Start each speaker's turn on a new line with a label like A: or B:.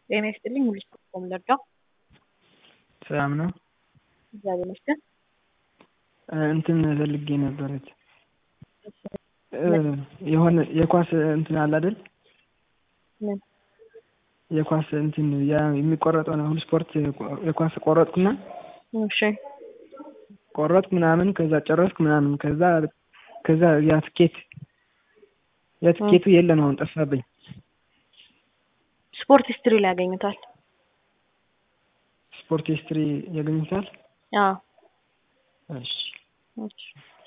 A: ጤና ይስጥልኝ ሙሉ ስፖርት ለጋ
B: ሰላም ነው።
A: እግዚአብሔር ይመስገን።
B: እንትን ፈልጌ ነበረች የሆነ የኳስ እንትን አለ አይደል?
A: ምን
B: የኳስ እንትን የሚቆረጠው ነው። ሁሉ ስፖርት የኳስ ቆረጥኩና
A: እሺ
B: ቆረጥኩ ምናምን ከዛ ጨረስኩ ምናምን ከዛ ከዛ ያ ትኬት ያ ትኬቱ የለም አሁን ጠፋብኝ።
A: ስፖርት ሂስትሪ ላይ ያገኙታል።
B: ስፖርት ሂስትሪ ያገኙታል።
A: አዎ
B: እሺ
A: እሺ